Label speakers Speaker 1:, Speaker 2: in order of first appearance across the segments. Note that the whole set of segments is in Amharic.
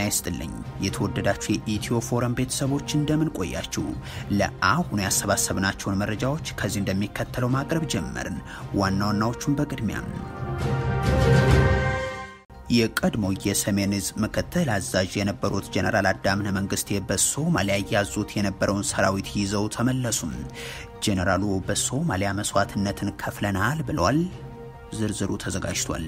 Speaker 1: ይስጥልኝ የተወደዳችሁ የኢትዮ ፎረም ቤተሰቦች እንደምን ቆያችሁ? ለአሁኑ ያሰባሰብናቸውን መረጃዎች ከዚህ እንደሚከተለው ማቅረብ ጀመርን። ዋና ዋናዎቹን በቅድሚያም የቀድሞ የሰሜን ዕዝ ምክትል አዛዥ የነበሩት ጀነራል አዳምነ መንግስቴ በሶማሊያ ያዙት የነበረውን ሰራዊት ይዘው ተመለሱም። ጀነራሉ በሶማሊያ መስዋዕትነትን ከፍለናል ብለዋል። ዝርዝሩ ተዘጋጅቷል።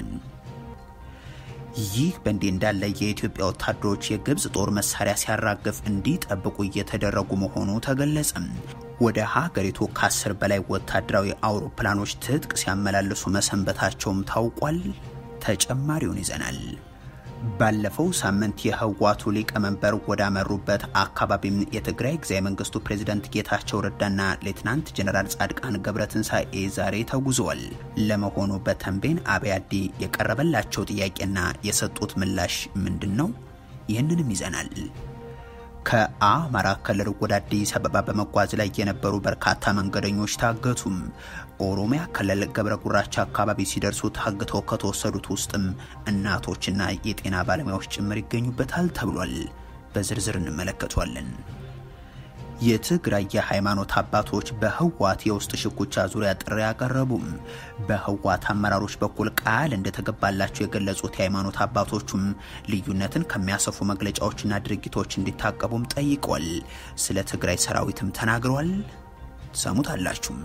Speaker 1: ይህ በእንዲህ እንዳለ የኢትዮጵያ ወታደሮች የግብፅ ጦር መሳሪያ ሲያራግፍ እንዲጠብቁ እየተደረጉ መሆኑ ተገለጸ። ወደ ሀገሪቱ ከአስር በላይ ወታደራዊ አውሮፕላኖች ትጥቅ ሲያመላልሱ መሰንበታቸውም ታውቋል። ተጨማሪውን ይዘናል። ባለፈው ሳምንት የህወሓቱ ሊቀመንበር ወዳመሩበት አካባቢም የትግራይ ጊዜያዊ መንግስቱ ፕሬዝደንት ጌታቸው ረዳና ሌትናንት ጀነራል ጻድቃን ገብረትንሳኤ ዛሬ ተጉዘዋል። ለመሆኑ በተንቤን አብያዲ የቀረበላቸው ጥያቄና የሰጡት ምላሽ ምንድን ነው? ይህንንም ይዘናል። ከአማራ ክልል ወደ አዲስ አበባ በመጓዝ ላይ የነበሩ በርካታ መንገደኞች ታገቱም። ኦሮሚያ ክልል ገብረ ጉራቻ አካባቢ ሲደርሱ ታግተው ከተወሰዱት ውስጥም እናቶችና የጤና ባለሙያዎች ጭምር ይገኙበታል ተብሏል። በዝርዝር እንመለከቷለን። የትግራይ የሃይማኖት አባቶች በህወሓት የውስጥ ሽኩቻ ዙሪያ ጥሪ ያቀረቡም። በህወሓት አመራሮች በኩል ቃል እንደተገባላቸው የገለጹት የሃይማኖት አባቶቹም ልዩነትን ከሚያሰፉ መግለጫዎችና ድርጊቶች እንዲታቀቡም ጠይቋል። ስለ ትግራይ ሰራዊትም ተናግረዋል። ሰሙታላችሁም።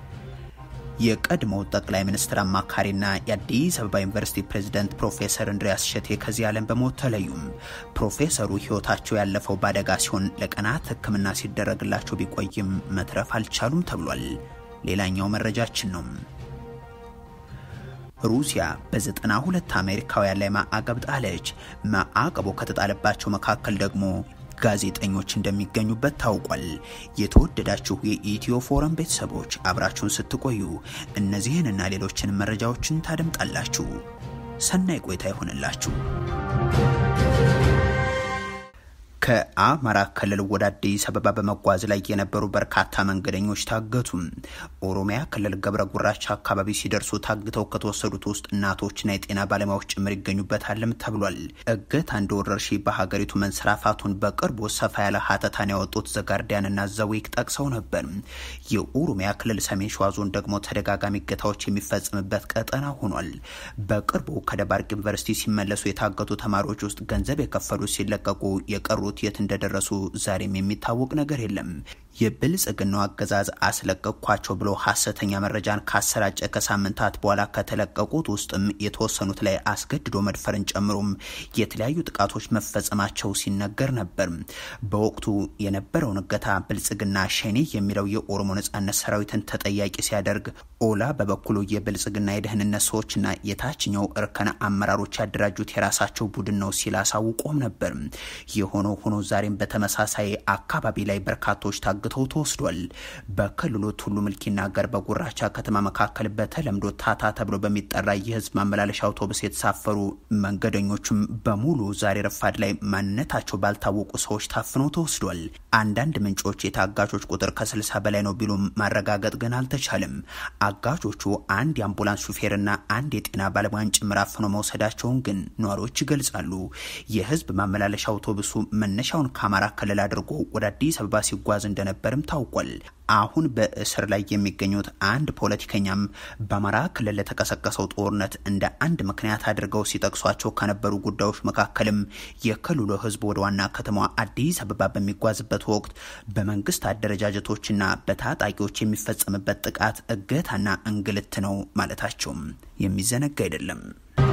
Speaker 1: የቀድሞው ጠቅላይ ሚኒስትር አማካሪና የአዲስ አበባ ዩኒቨርሲቲ ፕሬዝደንት ፕሮፌሰር እንድሪያስ እሸቴ ከዚህ ዓለም በሞት ተለዩም። ፕሮፌሰሩ ህይወታቸው ያለፈው በአደጋ ሲሆን ለቀናት ሕክምና ሲደረግላቸው ቢቆይም መትረፍ አልቻሉም ተብሏል። ሌላኛው መረጃችን ነው። ሩሲያ በዘጠና ሁለት አሜሪካውያን ላይ ማዕቀብ ጣለች። ማዕቀቡ ከተጣለባቸው መካከል ደግሞ ጋዜጠኞች እንደሚገኙበት ታውቋል። የተወደዳችሁ የኢትዮ ፎረም ቤተሰቦች አብራችሁን ስትቆዩ እነዚህንና ሌሎችን መረጃዎችን ታደምጣላችሁ። ሰናይ ቆይታ ይሆንላችሁ። ከአማራ ክልል ወደ አዲስ አበባ በመጓዝ ላይ የነበሩ በርካታ መንገደኞች ታገቱ። ኦሮሚያ ክልል ገብረ ጉራቻ አካባቢ ሲደርሱ ታግተው ከተወሰዱት ውስጥ እናቶችና የጤና ባለሙያዎች ጭምር ይገኙበታልም ተብሏል። እገታ እንደ ወረርሽኝ በሀገሪቱ መንሰራፋቱን በቅርቡ ሰፋ ያለ ሀተታን ያወጡት ዘጋርዲያንና ዘዊክ ጠቅሰው ነበር። የኦሮሚያ ክልል ሰሜን ሸዋ ዞን ደግሞ ተደጋጋሚ እገታዎች የሚፈጽምበት ቀጠና ሆኗል። በቅርቡ ከደባርቅ ዩኒቨርሲቲ ሲመለሱ የታገቱ ተማሪዎች ውስጥ ገንዘብ የከፈሉ ሲለቀቁ የቀሩ የት እንደደረሱ ዛሬም የሚታወቅ ነገር የለም። የብልጽግናው አገዛዝ አስለቀቅኳቸው ብሎ ሀሰተኛ መረጃን ካሰራጨ ከሳምንታት በኋላ ከተለቀቁት ውስጥም የተወሰኑት ላይ አስገድዶ መድፈርን ጨምሮም የተለያዩ ጥቃቶች መፈጸማቸው ሲነገር ነበር። በወቅቱ የነበረውን እገታ ብልጽግና ሸኔ የሚለው የኦሮሞ ነጻነት ሰራዊትን ተጠያቂ ሲያደርግ፣ ኦላ በበኩሉ የብልጽግና የደህንነት ሰዎችና የታችኛው እርከን አመራሮች ያደራጁት የራሳቸው ቡድን ነው ሲል አሳውቆም ነበር። የሆነው ሆኖ ዛሬም በተመሳሳይ አካባቢ ላይ በርካቶች ታግተው ተወስዷል። በክልሉ ቱሉ ምልኪና ገርበ ጉራቻ ከተማ መካከል በተለምዶ ታታ ተብሎ በሚጠራ የህዝብ ማመላለሻ አውቶቡስ የተሳፈሩ መንገደኞችም በሙሉ ዛሬ ረፋድ ላይ ማንነታቸው ባልታወቁ ሰዎች ታፍነው ተወስዷል። አንዳንድ ምንጮች የታጋቾች ቁጥር ከስልሳ በላይ ነው ቢሉም ማረጋገጥ ግን አልተቻለም። አጋቾቹ አንድ የአምቡላንስ ሹፌርና አንድ የጤና ባለሙያን ጭምር አፍነው መውሰዳቸውን ግን ነዋሪዎች ይገልጻሉ። የህዝብ ማመላለሻ አውቶቡሱ መነሻውን ከአማራ ክልል አድርጎ ወደ አዲስ አበባ ሲጓዝ እንደነበርም ታውቋል። አሁን በእስር ላይ የሚገኙት አንድ ፖለቲከኛም በአማራ ክልል ለተቀሰቀሰው ጦርነት እንደ አንድ ምክንያት አድርገው ሲጠቅሷቸው ከነበሩ ጉዳዮች መካከልም የክልሉ ህዝብ ወደ ዋና ከተማዋ አዲስ አበባ በሚጓዝበት ወቅት በመንግስት አደረጃጀቶችና በታጣቂዎች የሚፈጸምበት ጥቃት፣ እገታና እንግልት ነው ማለታቸውም የሚዘነጋ አይደለም።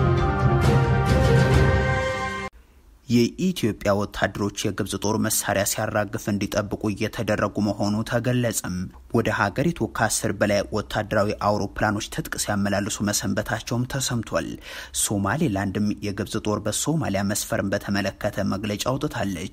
Speaker 1: የኢትዮጵያ ወታደሮች የግብጽ ጦር መሳሪያ ሲያራግፍ እንዲጠብቁ እየተደረጉ መሆኑ ተገለጸም። ወደ ሀገሪቱ ከአስር በላይ ወታደራዊ አውሮፕላኖች ትጥቅ ሲያመላልሱ መሰንበታቸውም ተሰምቷል። ሶማሌላንድም የግብጽ ጦር በሶማሊያ መስፈርን በተመለከተ መግለጫ አውጥታለች።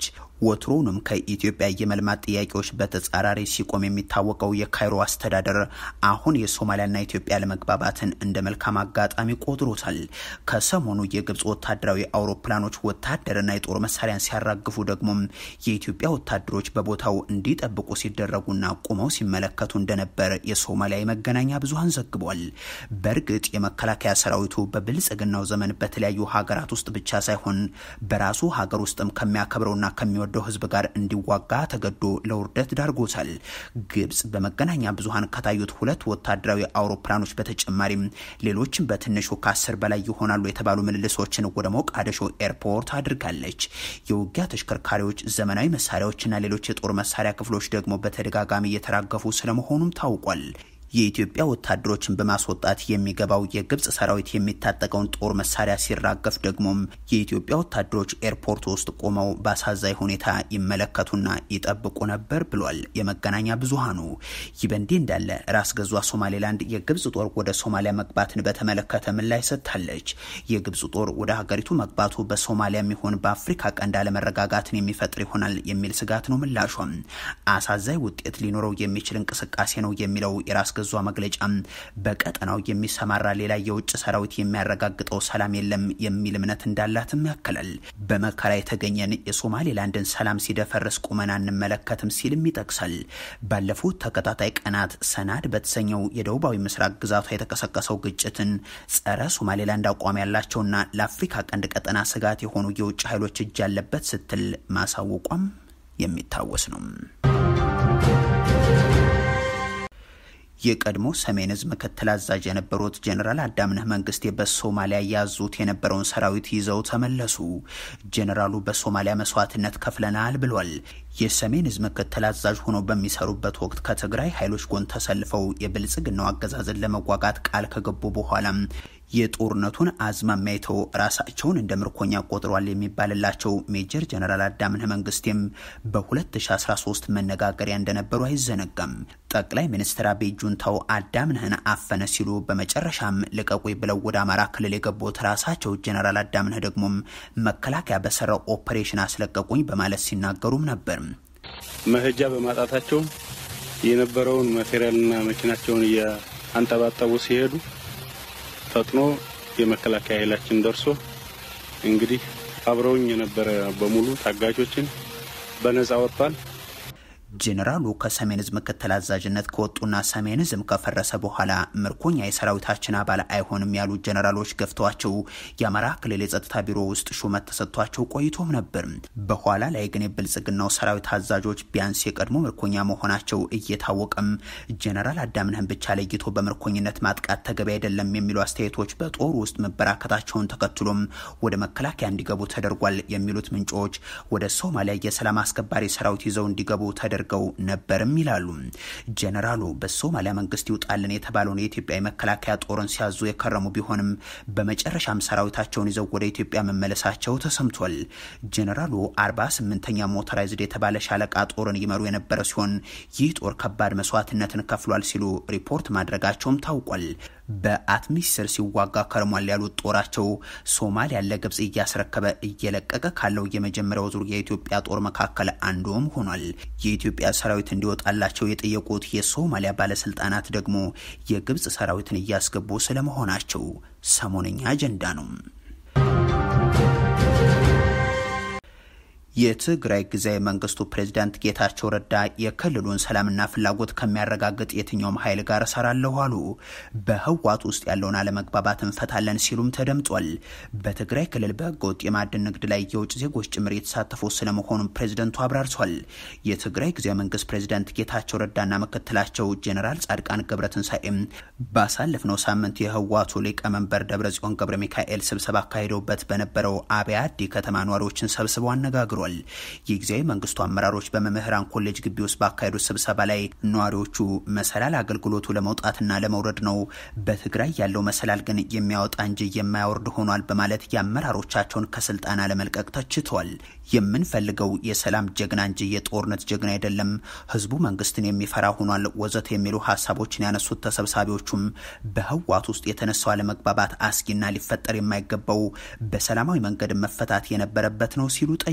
Speaker 1: ወትሮውንም ከኢትዮጵያ የመልማት ጥያቄዎች በተጻራሪ ሲቆም የሚታወቀው የካይሮ አስተዳደር አሁን የሶማሊያና ኢትዮጵያ ለመግባባትን እንደ መልካም አጋጣሚ ቆጥሮታል። ከሰሞኑ የግብፅ ወታደራዊ አውሮፕላኖች ወታደርና የጦር መሳሪያን ሲያራግፉ ደግሞ የኢትዮጵያ ወታደሮች በቦታው እንዲጠብቁ ሲደረጉና ቁመው ሲመለከቱ እንደነበር የሶማሊያ የመገናኛ ብዙኃን ዘግቧል። በእርግጥ የመከላከያ ሰራዊቱ በብልጽግናው ዘመን በተለያዩ ሀገራት ውስጥ ብቻ ሳይሆን በራሱ ሀገር ውስጥም ከሚያከብረውና ከሚወደው ሕዝብ ጋር እንዲዋጋ ተገዶ ለውርደት ዳርጎታል። ግብፅ በመገናኛ ብዙኃን ከታዩት ሁለት ወታደራዊ አውሮፕላኖች በተጨማሪም ሌሎችም በትንሹ ከአስር በላይ ይሆናሉ የተባሉ ምልልሶችን ወደ ሞቃዲሾ ኤርፖርት አድርጋለች። የውጊያ ተሽከርካሪዎች፣ ዘመናዊ መሳሪያዎችና ሌሎች የጦር መሳሪያ ክፍሎች ደግሞ በተደጋጋሚ እየተራገፉ ስለመሆኑም ታውቋል። የኢትዮጵያ ወታደሮችን በማስወጣት የሚገባው የግብፅ ሰራዊት የሚታጠቀውን ጦር መሳሪያ ሲራገፍ ደግሞም የኢትዮጵያ ወታደሮች ኤርፖርት ውስጥ ቆመው በአሳዛኝ ሁኔታ ይመለከቱና ይጠብቁ ነበር ብሏል የመገናኛ ብዙሃኑ። ይህ በእንዲህ እንዳለ ራስ ገዟ ሶማሌላንድ የግብፅ ጦር ወደ ሶማሊያ መግባትን በተመለከተ ምላሽ ሰጥታለች። የግብፅ ጦር ወደ ሀገሪቱ መግባቱ በሶማሊያም ይሁን በአፍሪካ ቀንድ አለመረጋጋትን የሚፈጥር ይሆናል የሚል ስጋት ነው ምላሿም። አሳዛኝ ውጤት ሊኖረው የሚችል እንቅስቃሴ ነው የሚለው የራስ ገዟ መግለጫ በቀጠናው የሚሰማራ ሌላ የውጭ ሰራዊት የሚያረጋግጠው ሰላም የለም የሚል እምነት እንዳላትም ያክላል። በመከራ የተገኘን የሶማሌላንድን ሰላም ሲደፈርስ ቁመና እንመለከትም ሲልም ይጠቅሳል። ባለፉት ተከታታይ ቀናት ሰናድ በተሰኘው የደቡባዊ ምስራቅ ግዛቷ የተቀሰቀሰው ግጭትን ጸረ ሶማሌላንድ አቋም ያላቸውና ለአፍሪካ ቀንድ ቀጠና ስጋት የሆኑ የውጭ ኃይሎች እጅ ያለበት ስትል ማሳወቋም የሚታወስ ነው። የቀድሞ ሰሜን ዕዝ ምክትል አዛዥ የነበሩት ጀኔራል አዳምነህ መንግስቴ በሶማሊያ ያዙት የነበረውን ሰራዊት ይዘው ተመለሱ። ጀኔራሉ በሶማሊያ መስዋዕትነት ከፍለናል ብሏል። የሰሜን ዕዝ ምክትል አዛዥ ሆነው በሚሰሩበት ወቅት ከትግራይ ኃይሎች ጎን ተሰልፈው የብልጽግናው አገዛዝን ለመዋጋት ቃል ከገቡ በኋላም የጦርነቱን አዝማሚያ አይተው ራሳቸውን እንደ ምርኮኛ ቆጥሯል የሚባልላቸው ሜጀር ጀነራል አዳምነህ መንግስቴም በ2013 መነጋገሪያ እንደነበሩ አይዘነጋም። ጠቅላይ ሚኒስትር አብይ ጁንታው አዳምነህን አፈነ ሲሉ በመጨረሻም ልቀቁኝ ብለው ወደ አማራ ክልል የገቡት ራሳቸው ጀነራል አዳምነህ ደግሞም መከላከያ በሰራው ኦፕሬሽን አስለቀቁኝ በማለት ሲናገሩም ነበር።
Speaker 2: መሄጃ በማጣታቸው የነበረውን ማቴሪያልና መኪናቸውን እያንጠባጠቡ ሲሄዱ ፈጥኖ የመከላከያ ኃይላችን ደርሶ እንግዲህ አብረውኝ የነበረ በሙሉ ታጋቾችን በነጻ ወጥቷል።
Speaker 1: ጄኔራሉ ከሰሜን ዕዝ ምክትል አዛዥነት ከወጡና ሰሜን ዕዝም ከፈረሰ በኋላ ምርኮኛ የሰራዊታችን አባል አይሆንም ያሉት ጄኔራሎች ገፍተዋቸው የአማራ ክልል የጸጥታ ቢሮ ውስጥ ሹመት ተሰጥቷቸው ቆይቶም ነበር። በኋላ ላይ ግን የብልጽግናው ሰራዊት አዛዦች ቢያንስ የቀድሞ ምርኮኛ መሆናቸው እየታወቀም ጄኔራል አዳምነህን ብቻ ለይቶ በምርኮኝነት ማጥቃት ተገቢ አይደለም የሚሉ አስተያየቶች በጦሩ ውስጥ መበራከታቸውን ተከትሎም ወደ መከላከያ እንዲገቡ ተደርጓል የሚሉት ምንጮች ወደ ሶማሊያ የሰላም አስከባሪ ሰራዊት ይዘው እንዲገቡ ተደርገው ነበርም ይላሉ። ጀነራሉ በሶማሊያ መንግስት ይውጣልን የተባለውን የኢትዮጵያ የመከላከያ ጦርን ሲያዙ የከረሙ ቢሆንም በመጨረሻም ሰራዊታቸውን ይዘው ወደ ኢትዮጵያ መመለሳቸው ተሰምቷል። ጀነራሉ 48ኛ ሞተራይዝድ የተባለ ሻለቃ ጦርን ይመሩ የነበረ ሲሆን ይህ ጦር ከባድ መስዋዕትነትን ከፍሏል ሲሉ ሪፖርት ማድረጋቸውም ታውቋል። በአትሚስ ስር ሲዋጋ ከርሟል ያሉት ጦራቸው ሶማሊያን ለግብጽ እያስረከበ እየለቀቀ ካለው የመጀመሪያው ዙር የኢትዮጵያ ጦር መካከል አንዱም ሆኗል። የኢትዮጵያ ሰራዊት እንዲወጣላቸው የጠየቁት የሶማሊያ ባለስልጣናት ደግሞ የግብጽ ሰራዊትን እያስገቡ ስለመሆናቸው ሰሞነኛ አጀንዳ ነው። የትግራይ ጊዜያዊ መንግስቱ ፕሬዚዳንት ጌታቸው ረዳ የክልሉን ሰላምና ፍላጎት ከሚያረጋግጥ የትኛውም ኃይል ጋር እሰራለሁ አሉ። በህወሓት ውስጥ ያለውን አለመግባባት እንፈታለን ሲሉም ተደምጧል። በትግራይ ክልል በህገወጥ የማዕድን ንግድ ላይ የውጭ ዜጎች ጭምር የተሳተፉ ስለመሆኑም ፕሬዚደንቱ አብራርቷል። የትግራይ ጊዜያዊ መንግስት ፕሬዚዳንት ጌታቸው ረዳና ምክትላቸው ጄኔራል ጻድቃን ገብረትንሳኤም ባሳለፍነው ሳምንት የህወሓቱ ሊቀመንበር ደብረጽዮን ገብረ ሚካኤል ስብሰባ አካሂደውበት በነበረው አብያ አዲ ከተማ ነዋሪዎችን ሰብስበው አነጋግሯል። የጊዜያዊ መንግስቱ አመራሮች በመምህራን ኮሌጅ ግቢ ውስጥ ባካሄዱት ስብሰባ ላይ ነዋሪዎቹ መሰላል አገልግሎቱ ለመውጣትና ለመውረድ ነው፣ በትግራይ ያለው መሰላል ግን የሚያወጣ እንጂ የማያወርድ ሆኗል በማለት የአመራሮቻቸውን ከስልጣን አለመልቀቅ ተችተዋል። የምንፈልገው የሰላም ጀግና እንጂ የጦርነት ጀግና አይደለም፣ ህዝቡ መንግስትን የሚፈራ ሆኗል ወዘተ የሚሉ ሀሳቦችን ያነሱት ተሰብሳቢዎቹም በህወሓት ውስጥ የተነሳው አለመግባባት አስጊና ሊፈጠር የማይገባው በሰላማዊ መንገድ መፈታት የነበረበት ነው ሲሉ ጠይቋል።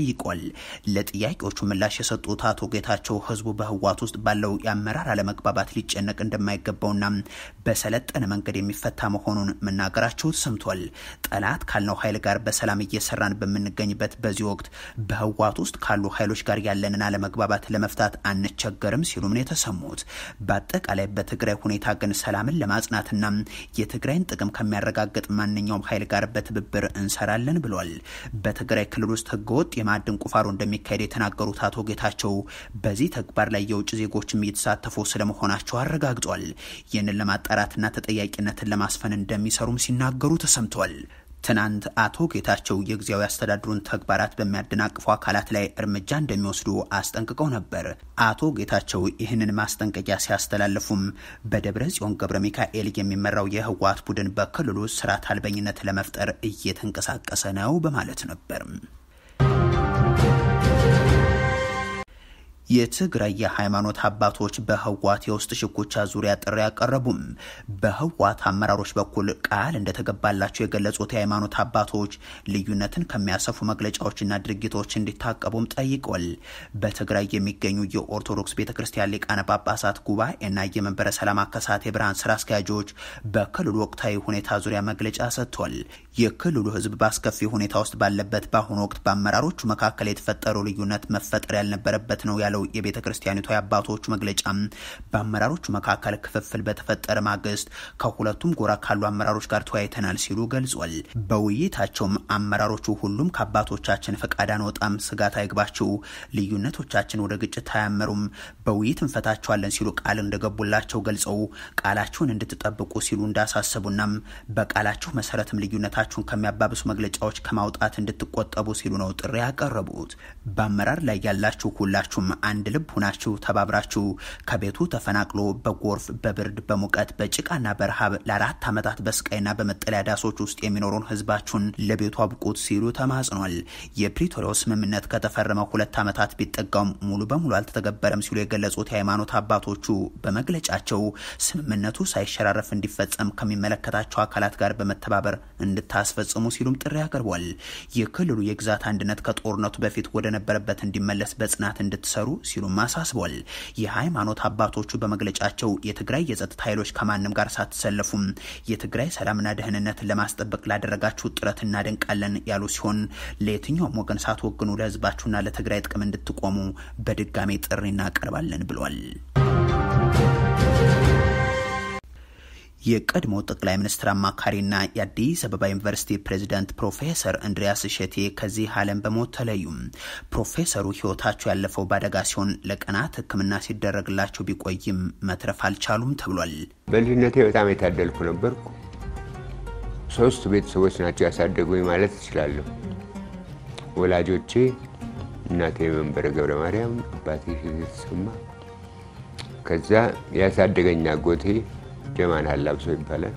Speaker 1: ለጥያቄዎቹ ምላሽ የሰጡት አቶ ጌታቸው ህዝቡ በህወሓት ውስጥ ባለው የአመራር አለመግባባት ሊጨነቅ እንደማይገባውና በሰለጠነ መንገድ የሚፈታ መሆኑን መናገራቸው ተሰምቷል። ጠላት ካልነው ኃይል ጋር በሰላም እየሰራን በምንገኝበት በዚህ ወቅት በህወሓት ውስጥ ካሉ ኃይሎች ጋር ያለንን አለመግባባት ለመፍታት አንቸገርም ሲሉም ነው የተሰሙት። በአጠቃላይ በትግራይ ሁኔታ ግን ሰላምን ለማጽናትና የትግራይን ጥቅም ከሚያረጋግጥ ማንኛውም ኃይል ጋር በትብብር እንሰራለን ብሏል። በትግራይ ክልል ውስጥ ህገወጥ የማዕድን ቁፋሮ እንደሚካሄድ የተናገሩት አቶ ጌታቸው በዚህ ተግባር ላይ የውጭ ዜጎችም እየተሳተፉ ስለመሆናቸው አረጋግጧል። ይህንን ለማጣራትና ተጠያቂነትን ለማስፈን እንደሚሰሩም ሲናገሩ ተሰምቷል። ትናንት አቶ ጌታቸው የጊዜያዊ አስተዳደሩን ተግባራት በሚያደናቅፉ አካላት ላይ እርምጃ እንደሚወስዱ አስጠንቅቀው ነበር። አቶ ጌታቸው ይህንን ማስጠንቀቂያ ሲያስተላልፉም በደብረ ጽዮን ገብረ ሚካኤል የሚመራው የህወሓት ቡድን በክልሉ ስርዓት አልበኝነት ለመፍጠር እየተንቀሳቀሰ ነው በማለት ነበር። የትግራይ የሃይማኖት አባቶች በህወሓት የውስጥ ሽኩቻ ዙሪያ ጥሪ አቀረቡም። በህወሓት አመራሮች በኩል ቃል እንደተገባላቸው የገለጹት የሃይማኖት አባቶች ልዩነትን ከሚያሰፉ መግለጫዎችና ድርጊቶች እንዲታቀቡም ጠይቋል። በትግራይ የሚገኙ የኦርቶዶክስ ቤተ ክርስቲያን ሊቃነ ጳጳሳት ጉባኤና የመንበረ ሰላማ ከሳቴ ብርሃን ስራ አስኪያጆች በክልሉ ወቅታዊ ሁኔታ ዙሪያ መግለጫ ሰጥቷል። የክልሉ ህዝብ በአስከፊ ሁኔታ ውስጥ ባለበት በአሁኑ ወቅት በአመራሮቹ መካከል የተፈጠረው ልዩነት መፈጠር ያልነበረበት ነው ያለው የቤተ ክርስቲያኒቷ የአባቶቹ መግለጫ በአመራሮቹ መካከል ክፍፍል በተፈጠረ ማግስት ከሁለቱም ጎራ ካሉ አመራሮች ጋር ተወያይተናል ሲሉ ገልጿል። በውይይታቸውም አመራሮቹ ሁሉም ከአባቶቻችን ፈቃድ አንወጣም፣ ስጋት አይግባችሁ፣ ልዩነቶቻችን ወደ ግጭት አያመሩም፣ በውይይት እንፈታቸዋለን ሲሉ ቃል እንደገቡላቸው ገልጸው ቃላችሁን እንድትጠብቁ ሲሉ እንዳሳሰቡናም በቃላችሁ መሰረትም ልዩነታችሁን ከሚያባብሱ መግለጫዎች ከማውጣት እንድትቆጠቡ ሲሉ ነው ጥሪ ያቀረቡት። በአመራር ላይ ያላችሁ ሁላችሁም አንድ ልብ ሁናችሁ ተባብራችሁ ከቤቱ ተፈናቅሎ በጎርፍ በብርድ በሙቀት በጭቃና በረሃብ ለአራት ዓመታት በስቃይና በመጠለያ ዳሶች ውስጥ የሚኖረውን ህዝባችሁን ለቤቱ አብቁት ሲሉ ተማጽኗል። የፕሪቶሪያው ስምምነት ከተፈረመ ሁለት ዓመታት ቢጠጋውም ሙሉ በሙሉ አልተተገበረም ሲሉ የገለጹት የሃይማኖት አባቶቹ በመግለጫቸው ስምምነቱ ሳይሸራረፍ እንዲፈጸም ከሚመለከታቸው አካላት ጋር በመተባበር እንድታስፈጽሙ ሲሉም ጥሪ አቅርቧል። የክልሉ የግዛት አንድነት ከጦርነቱ በፊት ወደ ነበረበት እንዲመለስ በጽናት እንድትሰሩ ሲሉም አሳስቧል። የሃይማኖት አባቶቹ በመግለጫቸው የትግራይ የጸጥታ ኃይሎች ከማንም ጋር ሳትሰለፉም የትግራይ ሰላምና ደህንነትን ለማስጠበቅ ላደረጋችሁ ጥረት እናደንቃለን ያሉ ሲሆን ለየትኛውም ወገን ሳትወግኑ ለህዝባችሁና ለትግራይ ጥቅም እንድትቆሙ በድጋሜ ጥሪ እናቀርባለን ብሏል። የቀድሞ ጠቅላይ ሚኒስትር አማካሪና የአዲስ አበባ ዩኒቨርሲቲ ፕሬዚዳንት ፕሮፌሰር እንድሪያስ እሸቴ ከዚህ ዓለም በሞት ተለዩ። ፕሮፌሰሩ ህይወታቸው ያለፈው በአደጋ ሲሆን ለቀናት ሕክምና ሲደረግላቸው ቢቆይም መትረፍ አልቻሉም ተብሏል።
Speaker 3: በልጅነቴ በጣም የታደልኩ ነበርኩ። ሶስት ቤተሰቦች ናቸው ያሳደጉኝ ማለት እችላለሁ። ወላጆቼ እናቴ መንበረ ገብረ ማርያም፣ አባቴ የተሰማ ከዛ ያሳደገኝ አጎቴ ጀማን አላብሶ ይባላል።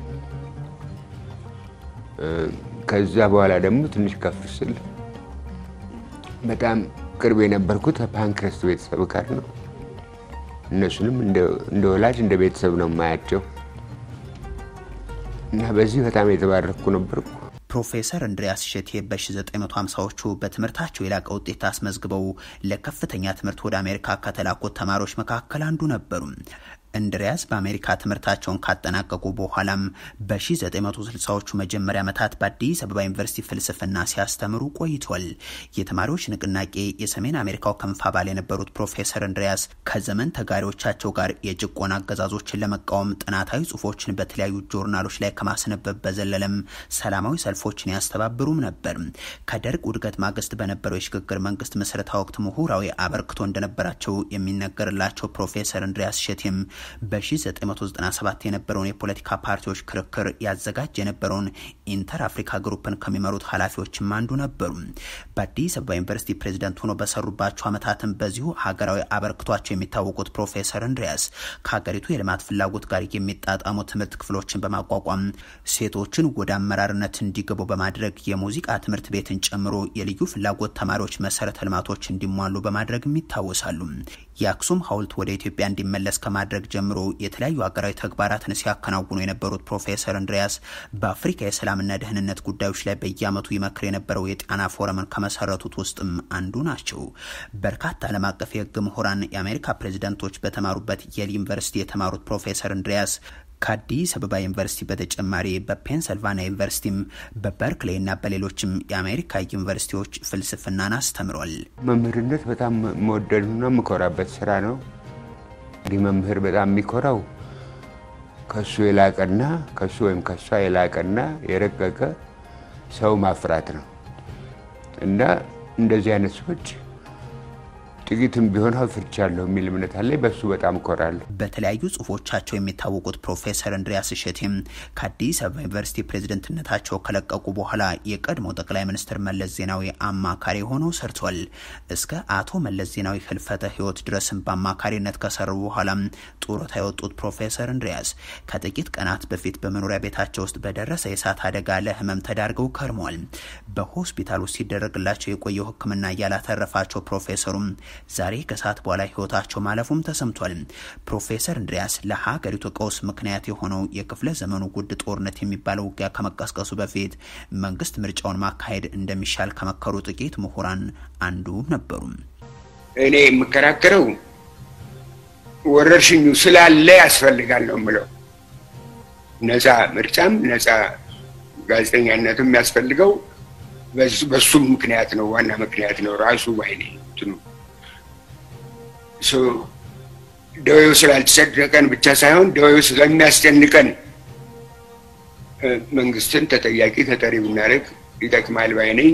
Speaker 3: ከዛ በኋላ ደግሞ ትንሽ ከፍ ስል በጣም ቅርብ የነበርኩት ፓንክረስት ቤተሰብ ጋር ነው። እነሱንም እንደ ወላጅ እንደ ቤተሰብ ነው የማያቸው እና በዚህ በጣም የተባረኩ ነበርኩ።
Speaker 1: ፕሮፌሰር እንድሪያስ እሸቴ በ1950ዎቹ በትምህርታቸው የላቀ ውጤት አስመዝግበው ለከፍተኛ ትምህርት ወደ አሜሪካ ከተላኩት ተማሪዎች መካከል አንዱ ነበሩ። እንድሪያስ በአሜሪካ ትምህርታቸውን ካጠናቀቁ በኋላም በ1960ዎቹ መጀመሪያ ዓመታት በአዲስ አበባ ዩኒቨርሲቲ ፍልስፍና ሲያስተምሩ ቆይቷል። የተማሪዎች ንቅናቄ የሰሜን አሜሪካው ክንፍ አባል የነበሩት ፕሮፌሰር እንድሪያስ ከዘመን ተጋሪዎቻቸው ጋር የጭቆና አገዛዞችን ለመቃወም ጥናታዊ ጽሁፎችን በተለያዩ ጆርናሎች ላይ ከማስነበብ በዘለለም ሰላማዊ ሰልፎችን ያስተባብሩም ነበር። ከደርግ ውድገት ማግስት በነበረው የሽግግር መንግስት ምስረታ ወቅት ምሁራዊ አበርክቶ እንደነበራቸው የሚነገርላቸው ፕሮፌሰር እንድሪያስ እሸቴም በ1997 የነበረውን የፖለቲካ ፓርቲዎች ክርክር ያዘጋጅ የነበረውን ኢንተር አፍሪካ ግሩፕን ከሚመሩት ኃላፊዎችም አንዱ ነበሩ። በአዲስ አበባ ዩኒቨርሲቲ ፕሬዚደንት ሆኖ በሰሩባቸው ዓመታትም በዚሁ ሀገራዊ አበርክቷቸው የሚታወቁት ፕሮፌሰር እንድሪያስ ከሀገሪቱ የልማት ፍላጎት ጋር የሚጣጣሙ ትምህርት ክፍሎችን በማቋቋም ሴቶችን ወደ አመራርነት እንዲገቡ በማድረግ የሙዚቃ ትምህርት ቤትን ጨምሮ የልዩ ፍላጎት ተማሪዎች መሰረተ ልማቶች እንዲሟሉ በማድረግም ይታወሳሉ። የአክሱም ሐውልት ወደ ኢትዮጵያ እንዲመለስ ከማድረግ ጀምሮ የተለያዩ ሀገራዊ ተግባራትን ሲያከናውኑ የነበሩት ፕሮፌሰር እንድሪያስ በአፍሪካ የሰላምና ደህንነት ጉዳዮች ላይ በየዓመቱ ይመክር የነበረው የጣና ፎረምን ከመሰረቱት ውስጥም አንዱ ናቸው። በርካታ ዓለም አቀፍ የህግ ምሁራን የአሜሪካ ፕሬዚደንቶች በተማሩበት የል ዩኒቨርሲቲ የተማሩት ፕሮፌሰር እንድሪያስ ከአዲስ አበባ ዩኒቨርሲቲ በተጨማሪ በፔንሰልቫኒያ ዩኒቨርሲቲም በበርክሌይ እና በሌሎችም የአሜሪካ ዩኒቨርሲቲዎች ፍልስፍናን አስተምሯል።
Speaker 3: መምህርነት በጣም መወደዱና የምኮራበት ስራ ነው። እንግዲህ መምህር በጣም የሚኮራው ከሱ የላቀና ከሱ ወይም ከሷ የላቀና የረቀቀ ሰው ማፍራት ነው እና እንደዚህ አይነት ሰዎች ጥቂትም ቢሆን አፍርቻለሁ የሚል እምነት አለኝ። በሱ በጣም እኮራለሁ።
Speaker 1: በተለያዩ ጽሁፎቻቸው የሚታወቁት ፕሮፌሰር እንድሪያስ እሸቴም ከአዲስ አበባ ዩኒቨርሲቲ ፕሬዝደንትነታቸው ከለቀቁ በኋላ የቀድሞ ጠቅላይ ሚኒስትር መለስ ዜናዊ አማካሪ ሆነው ሰርቷል። እስከ አቶ መለስ ዜናዊ ህልፈተ ህይወት ድረስም በአማካሪነት ከሰሩ በኋላም ጡረታ የወጡት ፕሮፌሰር እንድሪያስ ከጥቂት ቀናት በፊት በመኖሪያ ቤታቸው ውስጥ በደረሰ የእሳት አደጋ ለህመም ተዳርገው ከርመዋል። በሆስፒታል ውስጥ ሲደረግላቸው የቆየው ሕክምና እያላተረፋቸው ፕሮፌሰሩም ዛሬ ከሰዓት በኋላ ህይወታቸው ማለፉም ተሰምቷል። ፕሮፌሰር እንድሪያስ ለሀገሪቱ ቀውስ ምክንያት የሆነው የክፍለ ዘመኑ ጉድ ጦርነት የሚባለው ውጊያ ከመቀስቀሱ በፊት መንግስት ምርጫውን ማካሄድ እንደሚሻል ከመከሩ ጥቂት ምሁራን አንዱ ነበሩ።
Speaker 4: እኔ የምከራከረው ወረርሽኙ ስላለ ያስፈልጋል ነው የምለው። ነፃ ምርጫም ነፃ ጋዜጠኛነትም የሚያስፈልገው በሱም ምክንያት ነው። ዋና ምክንያት ነው ራሱ ባይኔ እንትኑ ደዌው ስላልተሰደቀን ብቻ ሳይሆን ደዌው ስለሚያስጨንቀን መንግስትን ተጠያቂ ተጠሪ ብናደርግ ይጠቅማል ባይ ነኝ።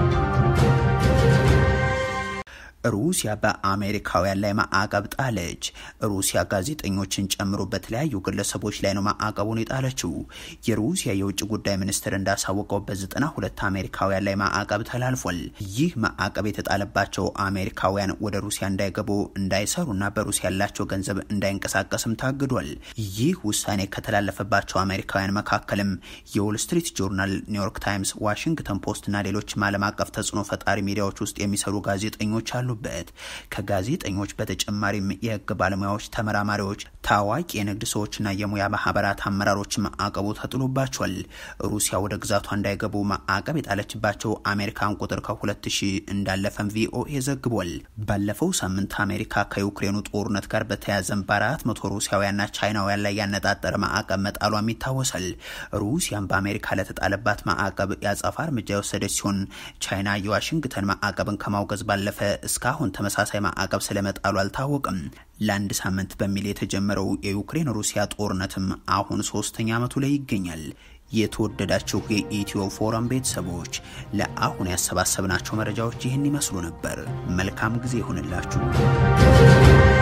Speaker 1: ሩሲያ በአሜሪካውያን ላይ ማዕቀብ ጣለች። ሩሲያ ጋዜጠኞችን ጨምሮ በተለያዩ ግለሰቦች ላይ ነው ማዕቀቡን የጣለችው። የሩሲያ የውጭ ጉዳይ ሚኒስትር እንዳሳወቀው በዘጠና ሁለት አሜሪካውያን ላይ ማዕቀብ ተላልፏል። ይህ ማዕቀብ የተጣለባቸው አሜሪካውያን ወደ ሩሲያ እንዳይገቡ፣ እንዳይሰሩና በሩሲያ ያላቸው ገንዘብ እንዳይንቀሳቀስም ታግዷል። ይህ ውሳኔ ከተላለፈባቸው አሜሪካውያን መካከልም የዎል ስትሪት ጆርናል፣ ኒውዮርክ ታይምስ፣ ዋሽንግተን ፖስትና ሌሎችም ዓለም አቀፍ ተጽዕኖ ፈጣሪ ሚዲያዎች ውስጥ የሚሰሩ ጋዜጠኞች አሉ በት ከጋዜጠኞች በተጨማሪም የህግ ባለሙያዎች፣ ተመራማሪዎች፣ ታዋቂ የንግድ ሰዎችና የሙያ ማህበራት አመራሮች ማዕቀቡ ተጥሎባቸዋል። ሩሲያ ወደ ግዛቷ እንዳይገቡ ማዕቀብ የጣለችባቸው አሜሪካን ቁጥር ከሁለት ሺህ እንዳለፈም ቪኦኤ ዘግቧል። ባለፈው ሳምንት አሜሪካ ከዩክሬኑ ጦርነት ጋር በተያያዘም በአራት መቶ ሩሲያውያንና ቻይናውያን ላይ ያነጣጠረ ማዕቀብ መጣሏም ይታወሳል። ሩሲያም በአሜሪካ ለተጣለባት ማዕቀብ የአጸፋ እርምጃ የወሰደች ሲሆን ቻይና የዋሽንግተን ማዕቀብን ከማውገዝ ባለፈ እስካሁን ተመሳሳይ ማዕቀብ ስለመጣሉ አልታወቅም። ለአንድ ሳምንት በሚል የተጀመረው የዩክሬን ሩሲያ ጦርነትም አሁን ሶስተኛ ዓመቱ ላይ ይገኛል። የተወደዳችሁ የኢትዮ ፎረም ቤተሰቦች ለአሁን ያሰባሰብናቸው መረጃዎች ይህን ይመስሉ ነበር። መልካም ጊዜ ይሆንላችሁ።